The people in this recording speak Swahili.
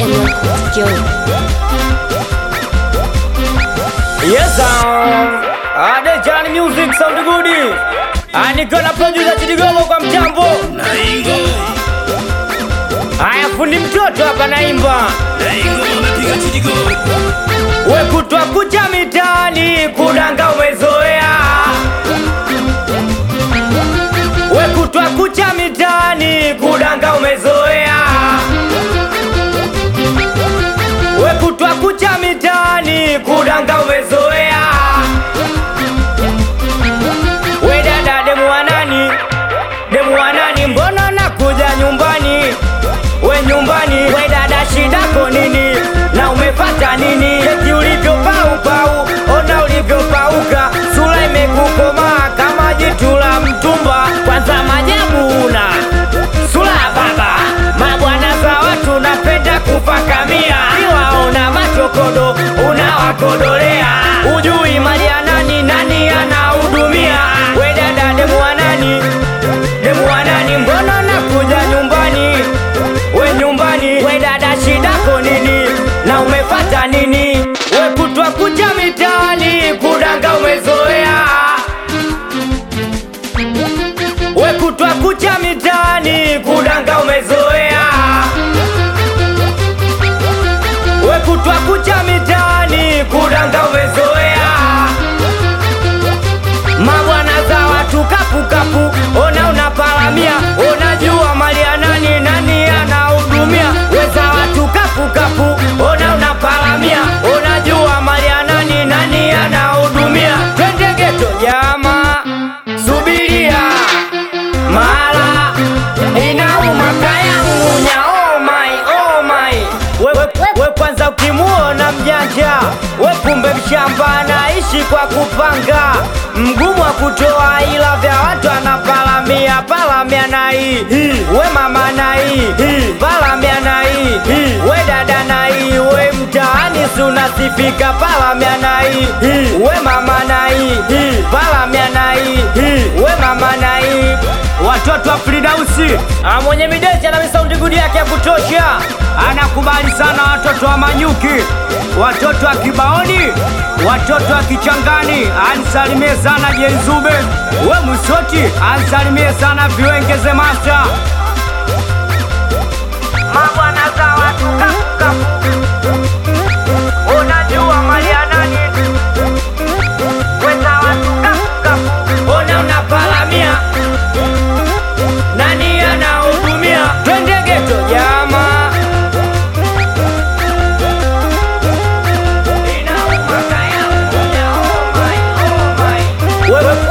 Zen Records, yo. Yes, um, Ade Johnny Music sound good. Aniko na producer Chidigogo kwa mtambo. Naingo, Haya fundi mtoto hapa naimba. naingo napiga chidigo. We kutwa kucha mitaani kudanga umezoea. We kutwa kucha mitaani kudanga umezoea. We kutwa kucha mitaani kudanga umezoea. We dada demu wa nani? Demu wa nani? Mbona nakuja nyumbani? We nyumbani, we dada, shidako nini? Na umepata nini? Eti ulivyo pau pau, ona ulivyopauka, sura imekukomaa kama jitu la mtumba. Kwanza majabu una sura ya baba, mabwana za watu napenda kufakamia, iwaona machokodo unawakodolea, ujui mali ya nani, nani anahudumia. We dada, demu wa nani? Demu wa nani? Mbona nakuja nyumbani? We nyumbani, we dada, shidako nini? Na umepata nini? We kutwa kuja mitaani kudanga umezoea. We kutwa kucha mitaani kudanga umezoea. We kutwa kucha mitaani kudanga umezoea. Mabwana za watu kapu kapu, ona unapalamia, unajua mali ya nani, nani anahudumia. Weza watu kapu kapu, ona unapalamia, unajua mali ya nani, nani anahudumia. Twende geto jama, subiria mala inauma kayangunya, oh my, oh my. We, we, we kwanza ukimuona mjanja, we kumbe mshamba anaishi kwa kupanga, mgumu wa kutoa ila vya watu anapalamia, palamia na hii hii, we mama na hii hii, palamia na hii hii, we dada na hii, we mtaani si unasifika, palamia na hii hii, we mama na hii hii, palamia na hii hii, we mama na hii watoto wa Fridausi ah, mwenye midesha na misaundi gudi yake ya kutosha, anakubali sana watoto wa Manyuki, watoto wa Kibaoni, watoto wa Kichangani, ansalimie sana Jenzube, we Musoti, ansalimie sana Viwengeze Masta, mabwana za watu kapu kapu, unajua mali ya nani weza watu kapu kapu, ona unapalamia nani anahudumia? Twende geto jama, Inauma kaya, oh my, oh my. Wewe